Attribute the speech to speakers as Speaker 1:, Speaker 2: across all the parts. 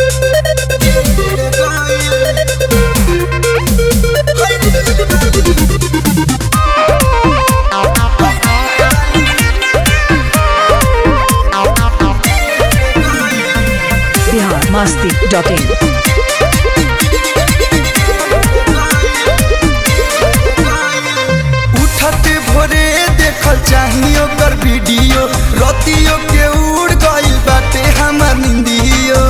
Speaker 1: Bihar Masti dot इन
Speaker 2: उठते भोरे देखल चाही ओकर वीडियो रतियो के उड़ गइल बाटे हमर निंदियो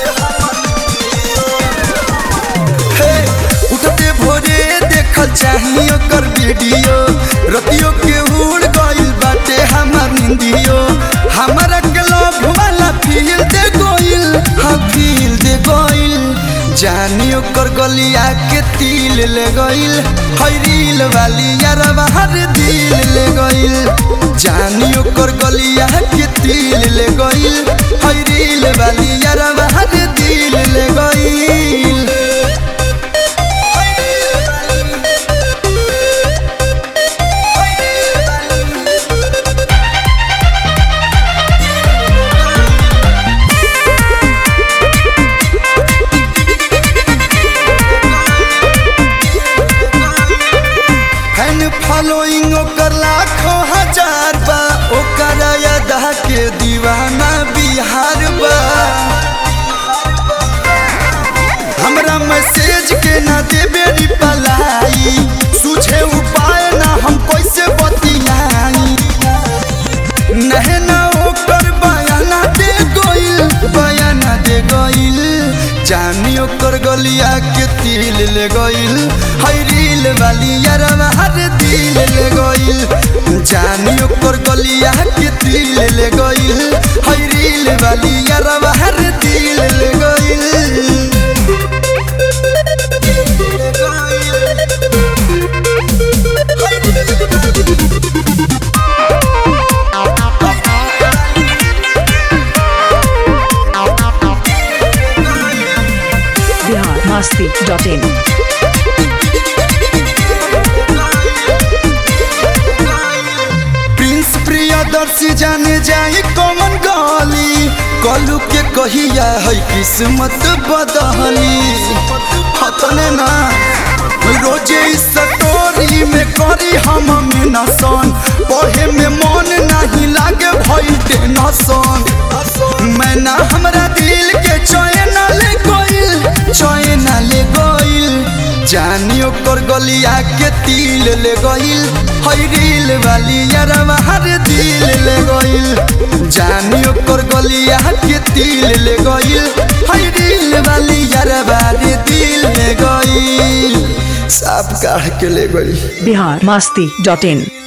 Speaker 2: हे उठते भोरे देखल चाही ओकर वीडियो रतियो के उड़ गइल बाटे हमर निंदियो हमरा के लव वाला फील दे गइल हाँ फील दे गइल जानी ओकर गलिया के तिल ले गइल हई रील वाली यारवा हर दिल ले गइल जानी ओकर गलिया के तिल ले गइल हई रील वाली यारवा हर दिल ले गइल फैन फॉलोइंग ओकर लाखों हजार बा ओकर अदा के दीवाना बिहार बा हमरा मैसेज के ना देबे रिप्लाई सुझे उपाय ना हम कैसे बतियाई नहे ना ओकर बयाना दे गइल बयाना दे गइल जानी ओकर गलिया के तिल ले गइल हई रील वाली यारवा हर दिल ले गइल जानी ओकर गलिया के तिल ले गइल हई रील वाली यारवा हर दिल ले गइल
Speaker 1: बिहार मस्ती डॉट इन
Speaker 2: प्रिंस प्रियदर्शी जाने जाए कौन गली कलू के कहिया है किस्मत बदहली हतने ना रोजे इस स्टोरी में करी हम नसन पढ़े में मन नहीं लागे भइल टेंशन मैं ना हमरा दिल के चैन ले गइल चैन ले गइल जानी ओकर गलिया के तिल ले गइल हई रील वाली यारवा हर दिल ले गइल जानी ओकर गलिया के तिल ले गइल हई रील वाली यारवा रे दिल ले गइल साफ काढ़ के ले गइल
Speaker 1: बिहार मस्ती डॉट इन